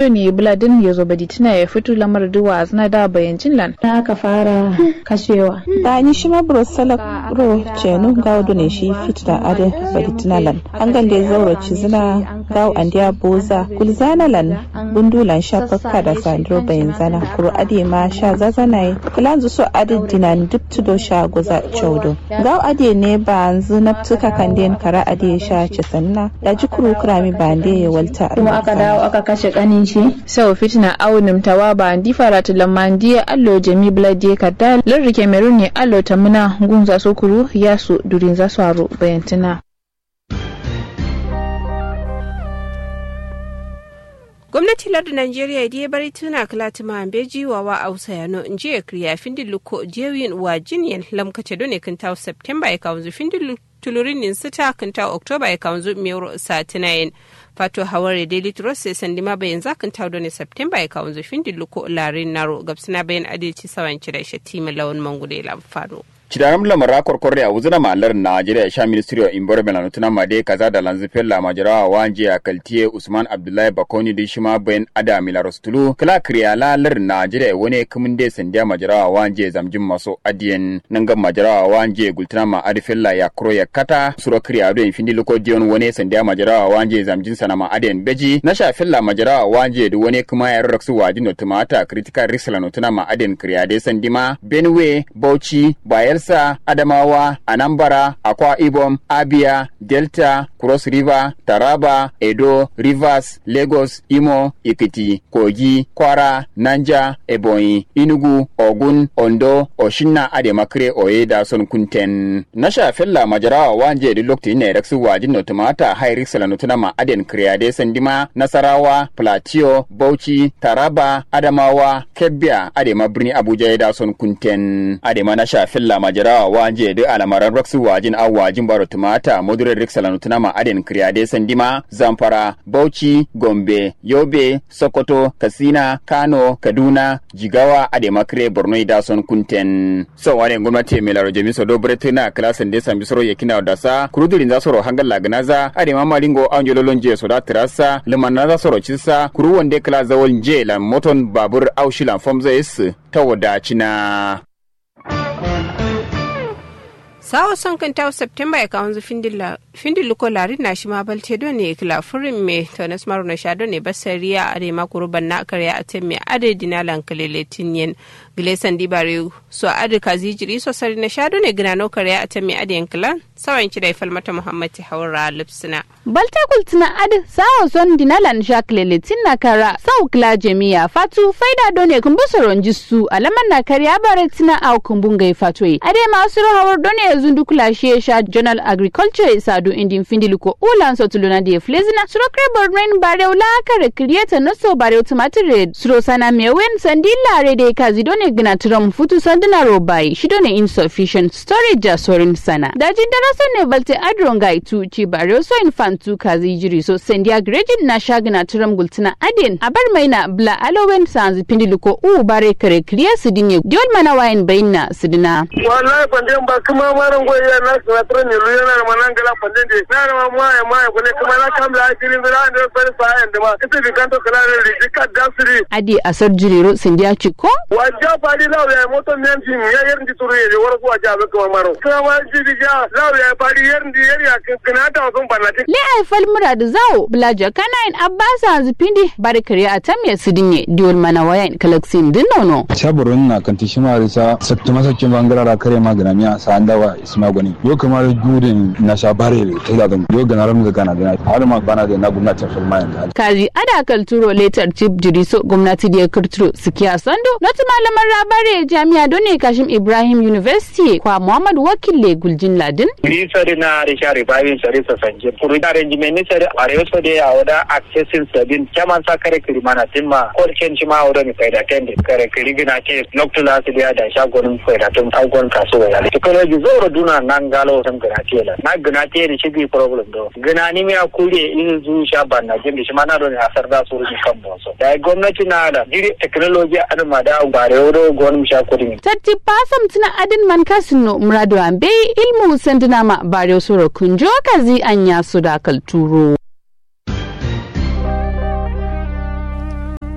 ne buladin ya zo badi tuna ya fito lamar duwa zana da bayancin lan da aka fara kashewa da ni shi ma bro salak bro cenu gawo ne shi fit da ade badi tuna lan an gande zauro ci zina gawo andiya boza kulzana lan bundulan sha fakka da sandro bayan zana kuro ade ma sha zazana kulanzu so ade dinan duk tudo sha goza chaudo gawo ade ne ba anzu naptuka kanden kara ade sha ci sanna da ji kuro krami ba ande ya walta kuma aka dawo aka kashe kanin shi sau fitina aunim tawa ba andi faratu lamandi allo jami bladi kadda larri cameroon ne allo tamuna gunza sokuru yasu durin za su aro bayantina gwamnati lardin najeriya da bari tuna kalatima beji wa wa ausa yano in je kriya findin luko jewin wa jinyan lamkace done kan tawo september ya kawo findin tulurin sita kan tawo oktoba ya kawo miyar satinayin fato haware daily trust sai sandi ma bayan zakan tawo done september ya kawo findin luko larin naro gabsina bayan adalci sawanci da shatima lawan mangude lamfano Cidaram lamara korkorre a wuzuna malar Najeriya sha Ministry of Environment na tuna made kaza da lanzu fella majarawa wanje a kaltiye Usman Abdullahi Bakoni da shima bayan ada milaros tulu kala kriya la lar Najeriya wani kumin de sandiya majarawa wanje zamjin maso adiyen nangan majarawa wanje gultuna ma adi fella ya kuro ya kata suro kriya do infindi loko diyon wani sandiya majarawa wanje zamjin sana ma adiyen beji na sha fella majarawa wanje da wani kuma ya raksu wajin no tumata critical risk la no tuna ma adiyen kriya de sandima Benue Bauchi Bayel Bayelsa, Adamawa, Anambra, Akwa Ibom, Abia, Delta, Cross River, Taraba, Edo, Rivers, Lagos, Imo, Ikiti, Kogi, Kwara, Nanja, Ebonyi, Inugu, Ogun, Ondo, Oshinna Ademakre Oye Son Kunten. Nasha fella majarawa wanje di lokti ne reksu wajin no tumata high risk la nutuna ma aden kriyade sandima Nasarawa, Plateau, Bauchi, Taraba, Adamawa, Kebbia, Adema birni Abuja da son kunten. Adema nasha fella majarawa wanje de alamaran raksu wajin aw wajin baro tumata modure riksala nutuna ma aden kriyade sandima zamfara bauchi gombe yobe sokoto kasina kano kaduna jigawa ade makre borno da son kunten so wane gwamnati mai laro jami so dobre tuna klasan de sambi soro yakina da sa kurudurin za soro hangal lagnaza ade mama lingo anjolo lonje so da trasa limanna za soro cisa kuru wonde kala zawol je la moton babur aushilan fomza is ta wadacina sawo son kan tawo september ya kawo findin luko lari na shi ma balte do ne kila furin me tonas maru na sha do ne basariya a rema kuruban na karya a temme ade dina lankalele tinyen gilesan dibare so ade kazi jiri so sari na sha do ne gina no karya a temme ade yankilan sawan ki da falmata muhammad haura lipsina balta kultina ade sawo son dina lan sha kalele tinna kara sau kila jami'a fatu faida do ne kumbusoron jisu alaman na karya bare tina au kumbungai fatoi ade masu hawar do ne zundu kulashe sha journal agriculture isadu indin findiliko ulan so tuluna de flezina suro krebor rain bareu la kare create no so bareu tomato suro sana mewen sandilla re de kazi done gina tram futu sandina robai shi done insufficient storage ja sorin sana daji daraso ne balte adron gai tu ci bareu so infantu kazi jiri so sendia grejin na shagina tram gultina aden abar maina bla alowen sanzi pindiliko u bare kare kriya sidinye diol mana wayan bayna sidina wallahi pandem ba kuma maran goyi ya na na tren ne lu yana ma nan gala pandem de na ma ma ya ma ya kone kuma na kam la kirin da an da fari sa yan da ma ita bi kanto kala ne ri ka dasri adi asar jiriro sendia chiko wajja fadi law ya moto men jin ya yer ndi turu ye wara ko aja ba kuma maro kuma ma ji bi ja law ya fadi yer ndi yer ya kana ta sun banati le ai fal murad zawo blaja kana in abbasa zipindi bari kare atam ya sidinye diol mana wayan kalaksin dinnono shaburun na kanti shima risa sattu masakin bangara kare magana miya sa andawa isma gwani yo kamar gudun na sha bare ta da gan yo gana ramu gana da har ma bana da na gwamnati fulma yanzu kazi ada kalturo letter chief jiriso gwamnati da ya kirturo sikiya sando not malaman rabare jami'a done kashim ibrahim university kwa muhammad wakille guljin ladin ni sare na da share bayin sare sa sanje kuru da arrangement ni sare are so de ya oda accessing sabin kaman sa kare kiri mana timma ko ken ci ma oda ni faida tende kare kiri gina ke noktula su da da shagonin faida tun agon kasuwa ya to kare ji zoro duna nan galo san gina ke la na gina ke ni shi bi problem do gina ni mi akure in zu sha ban na jin shi ma na do ni asar da su rubi kan boso da gwamnati na da jiri technology an ma da bare odo gon sha kudin tatti pasam tuna adin man kasino murado ambe ilmu sandina ma bare soro kunjo kazi anya su da kalturo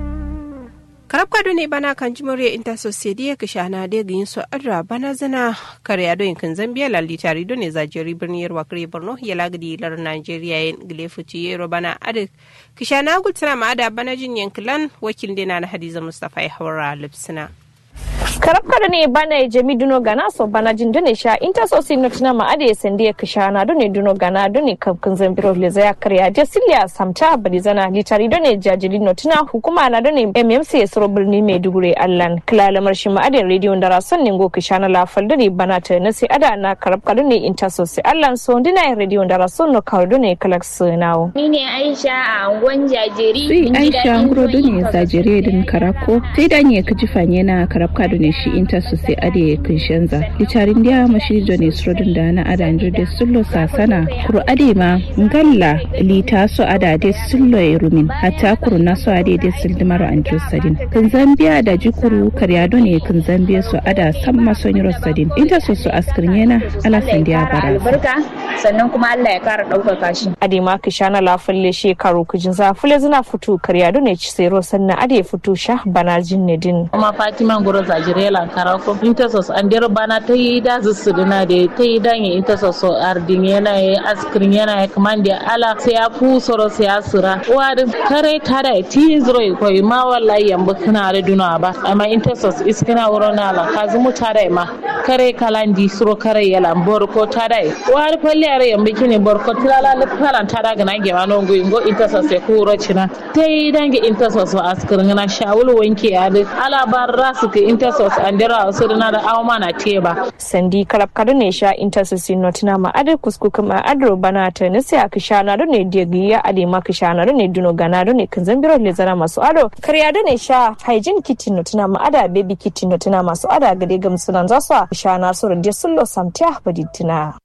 karab kado ne bana kan jimoriya inta sosedi ya kisha na da yin so adra bana zana kare ado yin kan zambia lalli tari do ne zajeri birni yarwa kare borno ya lagadi lar nigeria yin gilefuci yero bana adi kisha na gultana ma ada bana jin yankilan wakil dina na hadiza mustafa ya haura lipsina karab kada ne bana jami duno gana so bana jin dune sha inta so sin notina ma ade sende ya kishana dune duno gana dune kan zambiro le zaya karya je silya samta bari zana litari dune jajili notina hukuma na dune mmc ya soro birni mai dugure allan kilala marshi ma ade radio da rason ne go kishana la faldari bana ta na sai ada na karab kada ne inta so sai allan so dina radio da rason no kawo dune kalak sunawo ni ne aisha a angon jajiri sai aisha nguro dune zajire din karako sai da ne kaji fanye na karab kada ne shi inta su sai ade kinshanza litarin dia mashi jone srodin da na ada da sullo sasana kuru ade ma ngalla lita so ada de sullo e rumin hatta kuru na so ade de sildimaro anjo sadin kan zambia da jikuru karyado ne kan zambia so ada samma so nyiro sadin inta so su askirnyena ala sandiya bara albarka sannan kuma Allah ya kara ɗaukaka shi ade ma kishana la falle shekaru kujin za fule zina fito karyado ne ci sero sannan ade fito sha bana jinne din kuma fatima goro zajire la karako intersos andero bana ta yi da zusuduna da ta yi dan ya intersos ardin yana ya askirin yana ya kamandi ala sai ya fu soro sai ya sura wadin kare tada ti zuro ko ma wallahi yamba kana da duna ba amma intersos iskina wuro na la kazu mu tada ma kare kalandi suro kare yala bor ko tada wadi falli are yamba kine bor ko tilala le kalan tada ga na gema no go ingo intersos ya ku ro cina ta yi dange intersos askirin na shawul wanke ya ala barra su ke intersos andira wasu na da awma na teba sandi karab kada ne sha intercession notina ma adar kusku kuma adro bana ta ne sai aka sha na ne digiya ade ma ka sha na ne duno gana ne kan zambiro le zara masu ado karya da ne sha hygiene kit notina ma ada baby kit notina masu ada gade gam sunan za su sha na su rinde sullo samtiya baditina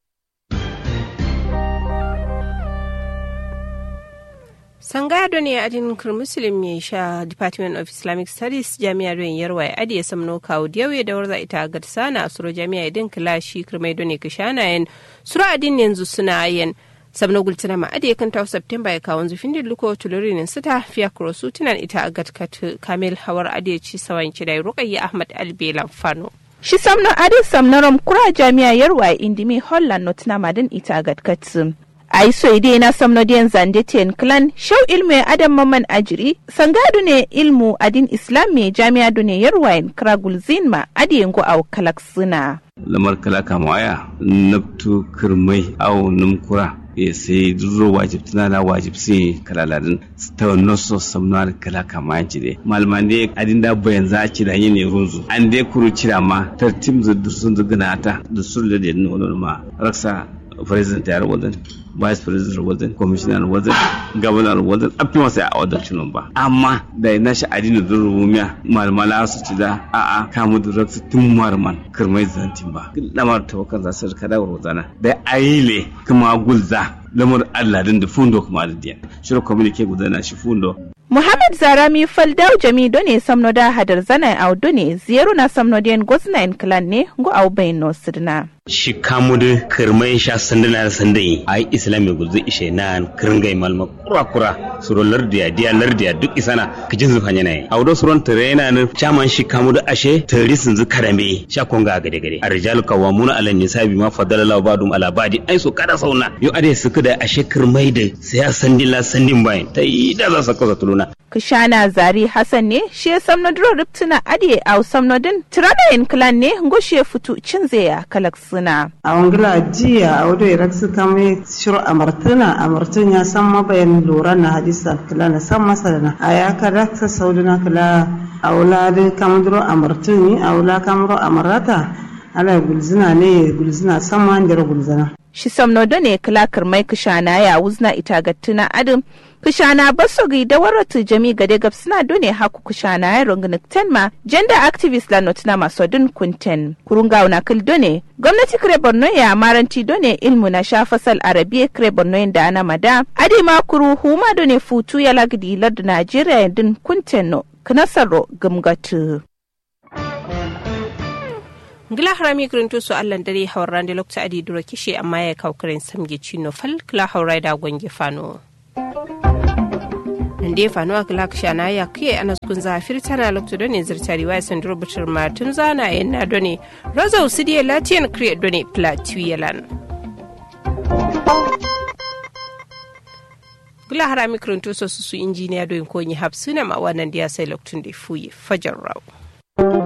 sangado ne adin muslim ya sha department of islamic studies jami'a don yarwa ya adiye samno kawo diyawe da warza ita ga sana a suro jami'a idin kilashi kirmai don ne kishana yan suro adin yanzu suna yan sabno gultina ma adiye kan tawo september ya kawo zufin da luko tulurinin sita fiya kurosu tunan ita a gatkat kamil hawar adiye ci sawan kidai rukayya ahmad albelan fano shi samno adin samnarom kura jami'a yarwa indimi holland notina madin ita a gatkat ai so ide na samno diyan zande ten clan shau ilmu adam maman ajiri sangadu ne ilmu adin islam me jami'a dune yarwayin kragul zinma adiyengo au kalaksuna lamar kala kamaya nabtu kirmai au numkura ya sai duro wajib tana da wajib sai kalaladin ta noso samnar kala kama jire malman ne adin da bayan za ci da yin runzu an dai kuru cira ma tartim da sun zugana ta da sun da da ma raksa president ya wajen vice president wajen commissioner wajen governor wajen abin wasu a wadacin ba amma da na shi adini da rumiya malmala su ci da a a kamu da raksu tun marman kirmai zantin ba lamar tawakan za su rika da wazana da ayile kuma gulza lamar allah din da fundo kuma da diyan shirin communique gudana shi fundo Muhammad Zarami Faldau Jami done samno da hadar zana au done ziyaru na samno den gosna en clan ne go au bayin no sidna. shi kamudu kirmai sha sandana da sandai a yi islami gulzu ishe na kiringai malma kura kura suro lardiya diya lardiya duk isana kijin zufa yana yi a wudo suron tare yana nan caman shi kamudu ashe tari sun zu karame sha konga gade gade a rijalu kawamuna ala nisabi ma fadala lahu badum ala badi ai so kada sauna yo ade suka da ashe kirmai da sai ya sandila sandin bayan ta yi da za su kasa tuluna Kushana Zari Hassan ne shi ya samno duro riptuna adiye au samno din tiranayin clan ne ngoshe futu cinzeya kalak suna. A wangila jiya a wado irak su kame shiru amartuna amartun ya san mabayan lura na hadisa kila na san masa na a ya kada ta sauduna kila a wula da kamduro amartun a wula kamduro amarata ala gulzina ne gulzina san ma gulzina. Shi samno da ne kilakar mai kushana ya wuzna ita gattuna adam kushana baso gi da waratu jami gade gab suna done haku kushana ya rungunik tenma gender activist la notina maso dun kunten kurunga una kil done gwamnati kire borno ya maranti done ilmu na sha fasal arabiya kire borno da ana mada adi ma kuru huma done futu ya lagdi lardu najeriya dun kunten no knasaro gumgatu ngila harami kirinto su allan dare hawar da lokta adi duro kishe amma ya kawo kirin samge cino fal kila haurai da gwange fano nan da fanuwa glak shana ya kiye ana kun zafir tana lokto da ne zirtari wa sandro butur martin zana yin na done raza usidiye latiyan kriye done platuyelan gula hara mikron to su su injiniya doyin konyi hapsuna ma wannan da ya sai loktun da fuye fajar rawu